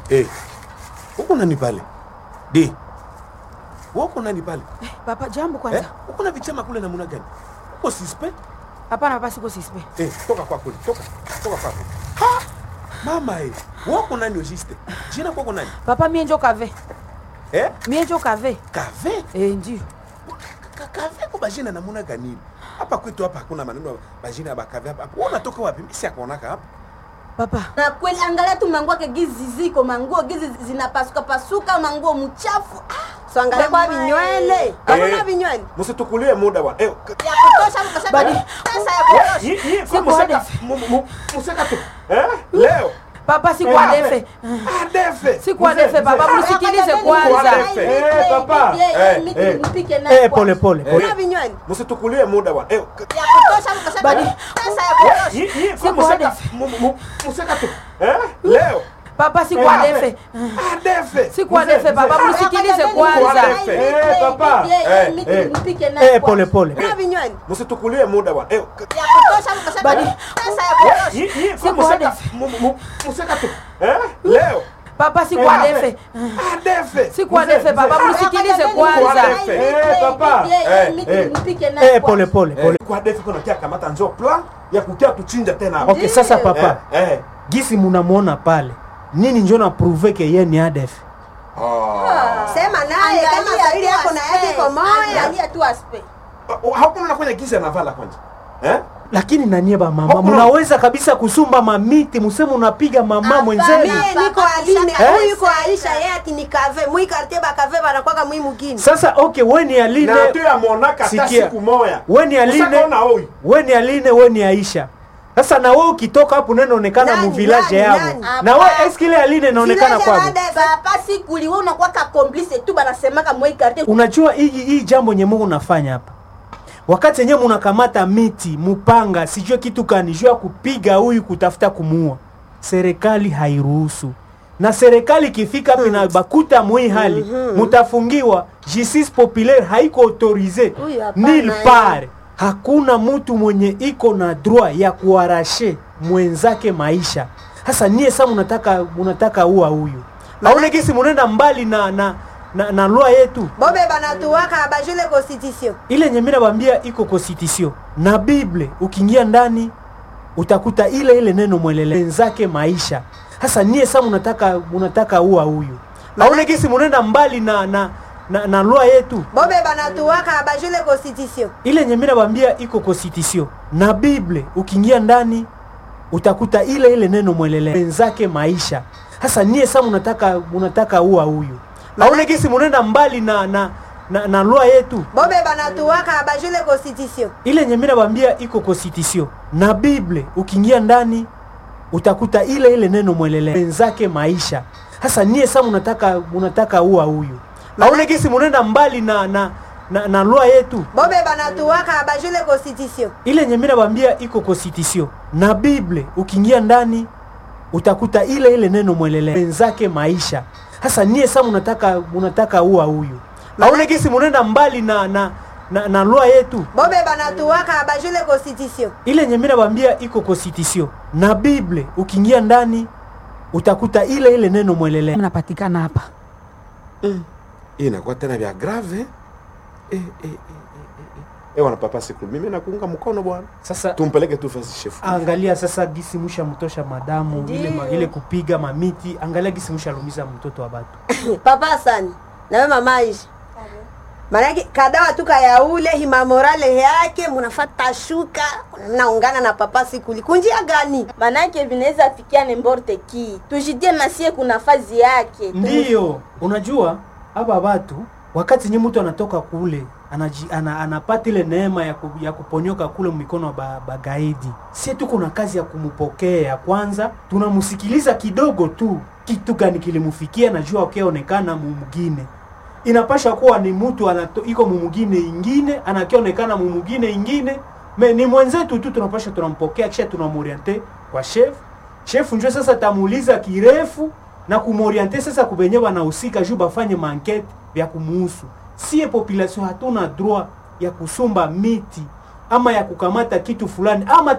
Eh. Huko nani pale? Di. Wako nani pale? Eh, papa jambo kwanza. Eh? Uko na vichama kule namna gani? Uko sispe? Hapana papa siko sispe. Eh, toka kwa kule. Toka. Toka kwa kule. Ha! Mama eh. Wako nani ojiste? Jina kwako nani? Papa mie njo kave. Eh? Mie njo kave. Kave? Eh, ndio. Ka- Kave kwa bajina namna gani? Hapa kwetu hapa hakuna maneno ya bajina ya bakave hapa. Wewe unatoka wapi? Mimi si akuonaka hapa. Papa. na kweli angalia tu manguo yake gizi ziko manguo gizi zinapasuka pasuka manguo mchafu ah, So angalia kwa vinywele. Hakuna Eh, vinywele. Msitukulie muda bwana. Eh, k- ya kutosha mkosha Badi. pesa ya kutosha Hii hii Siku kwa museka hadi- mu- mu- museka tu. Eh? Leo. Papa siku Eh, adefe. Ah, defe. Siku adefe papa mnisikilize Kwa kwanza. defe. Eh, papa. eh, Eh, miki eh. mpike na Eh, kwa- pole pole pole. Hakuna vinywele. Msitukulie muda bwana. Eh, k- ya kutosha mkosha Badi. pesa ya kutosha hii hii kwa Siku museka hadi- mu- mu- museka tu. Eh? Leo. Papa siku Eh, adefe. Ah, defe. Siku adefe papa mnisikilize Kwa kwanza. defe. Eh, papa. Eh, Eh, miki eh. mpike na Eh, kwa- pole pole. Hakuna vinywele. Msitukulie muda bwana. Eh, k- ya kutosha mkosha Badi. pesa ya kutosha hii hii kwa Siku museka hadi- mu- mu- museka tu. Eh? Leo. Papa siku Eh, adefe. Ah, defe. Siku adefe papa mnisikilize kwanza. defe. Eh, papa. Eh, Eh, miki eh. mpike na Eh, kwa- pole pole Eh, pole. kwa defe kuna kia kamata njo plan ya kukia tuchinja tena hapa. Okay, sasa papa, Eh, eh. gisi munamwona pale nini njo na prouve ke ye ni ADF? Ah. Sema naye kama Angalia Swahili tu yako na yake aspect. iko moya. Angalia tu aspect. Uh, hakuna nafanya gisi anavala kwanza eh? Lakini nanie ba mama, Hakuna. munaweza kabisa kusumba mamiti, museme unapiga mama mwenzenu. Mie niko Aline, Eh? huyu yuko Aisha, yeye ati ni kave. Mwi quartier ba kave banakwaka mwi mugini. Sasa okay, we ni Aline, na tu ya monaka hata Sikia. siku moya we ni Aline, Ushaona huyu we ni Aline, we ni Aisha. Sasa na we ukitoka hapo unaonekana Nani, mu village nani, yao. nani? Na we eske ile Aline inaonekana Village kwako? ya papa sikuli wewe unakuwa ka complice tu banasemaka moi quartier Unajua hii hii jambo nye Mungu nafanya hapa. Wakati yenyewe munakamata miti, mupanga, sijue kitu kani, juu ya kupiga huyu kutafuta kumuua. Serikali hairuhusu. Na serikali ikifika hapa na bakuta mwi hali, mutafungiwa. Justice populaire haiko autorize. Huyu hapana, Nil eh. part. Hakuna mtu mwenye iko na droit ya kuarashe mwenzake maisha. Sasa nie sasa munataka munataka ua huyu. Aone kisi munenda mbali na na na, na loi yetu Bobe banatuwaka bajule constitution. ile yenye mimi nakwambia iko constitution na Bible. Ukiingia ndani utakuta ile ile neno mwelele wenzake maisha. Sasa nie sasa munataka munataka ua huyu. Aone kisi munenda mbali na na na, na loi yetu Bobe banatuwaka bajule constitution. ile yenye mimi nakwambia iko constitution na Bible. Ukiingia ndani utakuta ile ile neno mwelele wenzake maisha. Sasa nie sasa munataka munataka ua huyu. Aone kisi munenda mbali na na na, na loi yetu Bobe banatuwaka bajule constitution. ile yenye mimi nakwambia iko constitution na Bible. Ukiingia ndani utakuta ile ile neno mwelele wenzake maisha. Sasa nie sasa munataka munataka ua huyu. Aone kisi munenda mbali na na na, na loi yetu Bobe banatuwaka bajule constitution. ile yenye mimi nakwambia iko constitution na Bible. Ukiingia ndani utakuta ile ile neno mwelele wenzake maisha. Sasa nie sasa munataka munataka ua huyu. Aone kisi munenda mbali na na na, na loi yetu Bobe banatuwaka bajule constitution. ile yenye mimi nakwambia iko constitution na Bible. Ukiingia ndani utakuta ile ile neno mwelele Mnapatikana hapa. hii inakuwa tena vya grave eh? Eh, eh, eh, eh, eh, eh. Eh, wana papa siku mimi nakuunga mkono bwana sasa. tumpeleke tu fasi chef Angalia sasa gisi musha mtosha madamu ile, ma, Ndiyo. ile kupiga mamiti. Angalia gisi musha lumiza mtoto wa batu. Papa sana. Na wewe mama Aisha. Maanake kadawa tu kaya ule hima morale yake munafata shuka mnaungana na papa sikuli kunjia gani? manake vinaweza fikia nemborte ki tujidie nasie kuna fazi yake Ndiyo, unajua hapa watu wakati nye mtu anatoka kule anaji, ana, anapata ile neema ya, ku, ya kuponyoka kule mikono ba, bagaidi, sie tuko na kazi ya kumpokea kwanza, tunamsikiliza kidogo tu, kitu gani kilimufikia, najua akionekana mumugine inapasha kuwa ni mtu anato, iko mumugine ingine anakionekana mumugine ingine me ni mwenzetu tu, tunapasha tunampokea, kisha tunamoriente kwa chef chef njo sasa tamuuliza kirefu na kumoriente sasa kubenye banahusika juu bafanye mankete vya kumuhusu. Sie population hatuna droit ya kusumba miti ama ya kukamata kitu fulani ama